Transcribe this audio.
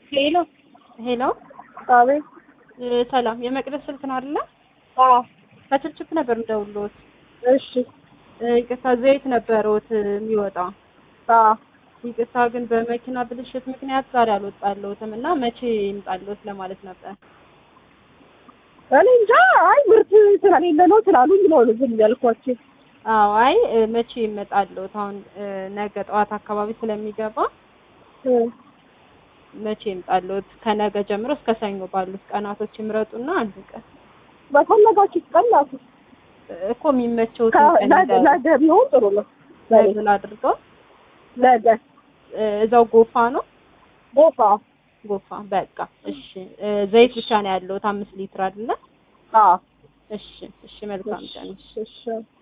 ሄሎ ሄሎ አቤት። እ፣ ሰላም የመቅደስ ስልክ ነው አይደለ? አዎ ከችፕችፕ ነበር የምደውልዎት። እሺ። እ፣ ይቅርታ ዘይት ነበረዎት የሚወጣ አዎ ይቅርታ ግን በመኪና ብልሽት ምክንያት ዛሬ አልወጣለሁትም እና መቼ ይምጣልዎት ለማለት ነበር። እኔ እንጃ። አይ ምርት ስለሌለ ነው ስላሉኝ ነው ዝም ያልኳቸው። አዎ አይ እ፣ መቼ ይመጣልዎት? አሁን እ፣ ነገ ጠዋት አካባቢ ስለሚገባ እ፣ መቼ ይምጣልዎት? ከነገ ጀምሮ እስከ ሰኞ ባሉት ቀናቶች ይምረጡና አንድ ቀን በፈለጋችሁት ቀን ላኩ። እ፣ እኮ የሚመቸውትን ቀን ነገ ይንገሩኝ። ነገ ቢሆን ጥሩ ነው። ለኔ ነገ ላድርገው። ነገ እ፣ እዛው ጎፋ ነው ቦፋ። ጎፋ በቃ እሺ። እ፣ ዘይት ብቻ ነው ያለዎት አምስት ሊትር አይደለ? አዎ እሺ እሺ፣ መልካም ቀን። እሺ እሺ